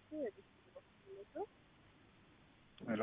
ሄሎ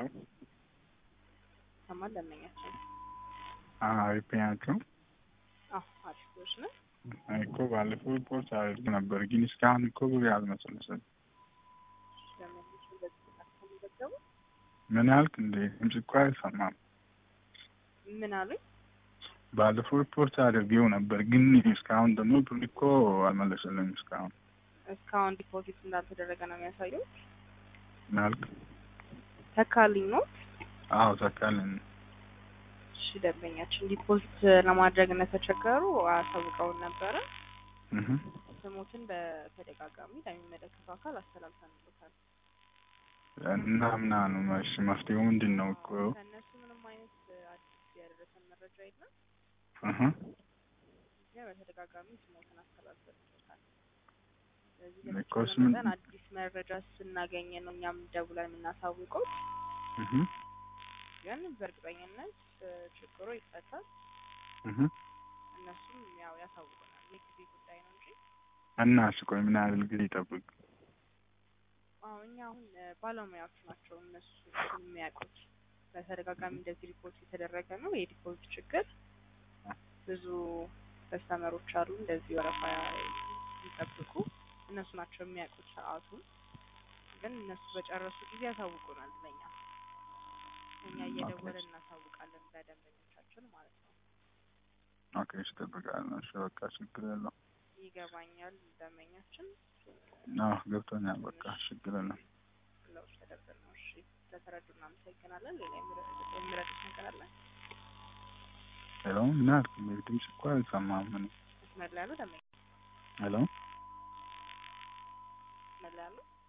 ሰማን ለመኛችን አሪፍ ናቸው አዎ አሪፎች ነው። እኮ ባለፈው ሪፖርት አድርግ ነበር፣ ግን እስካሁን እኮ ብር አልመሰለሰም። ለመኞች በዚህ ከሚዘገቡ ምን ያልክ እንደ ድምፅ እኮ አይሰማም። ምን አሉኝ? ባለፈው ሪፖርት አድርጌው ነበር፣ ግን እስካሁን ደግሞ ብር እኮ አልመለሰልም። እስካሁን እስካሁን ዲፖዚት እንዳልተደረገ ነው የሚያሳየው። ምን ያልክ? ተካልኝ ነው። አዎ ተካልን። እሺ ደንበኛችን ዲፖዚት ለማድረግ እንደተቸገሩ አሳውቀውን ነበረ። እህ ስሞትን በተደጋጋሚ ለሚመለከተው አካል አስተላልፈንበታል። እና ምናምን እሺ፣ መፍትሄው ምንድን ነው እኮ? ከእነሱ ምንም አይነት አዲስ ያደረሰን መረጃ የለም። እህ እኛ በተደጋጋሚ ስሞትን አስተላልፈንበታል። ስለዚህ እኮ በተቻለ ስም- መጠን አዲስ መረጃ ስናገኝ ነው እኛም ደውለን የምናሳውቀው። እህ ግን በእርግጠኝነት እ፣ ችግሩ ይፈታል። እህ እነሱም ያው ያሳውቁናል። የጊዜ ጉዳይ ነው እንጂ እና እሺ፣ ቆይ ምን ያህል ጊዜ ይጠብቅ? አዎ እኛ አሁን እ፣ ባለሙያዎች ናቸው እነሱ የሚያውቁት። በተደጋጋሚ እንደዚህ ሪፖርት የተደረገ ነው የዲፖዚት ችግር። ብዙ ከስተመሮች አሉ እንደዚህ ወረፋ ይጠብቁ። እነሱ ናቸው የሚያውቁት ሰዓቱን። ግን እነሱ በጨረሱ ጊዜ ያሳውቁናል ለኛ። እኛ እየደወልን እናሳውቃለን ለደንበኞቻችን ማለት ነው። ኦኬ፣ እሺ፣ እጠብቃለሁ። እሺ፣ በቃ ችግር የለውም። ይገባኛል ደንበኛችን አዎ ገብቶኛል። በቃ ችግር የለም። ለውጥ ተደርገን ነው። እሺ ስለተረዱ እናመሰግናለን። ሌላ የሚረዱት የሚረዱት ነገር አለ? ሄሎ፣ ምን ያልክ? እንግዲህ ድምፅ እኮ አይሰማም። ምን መስመር ላይ ያሉ ደንበኛ ሄሎ መስመር ላይ ያሉ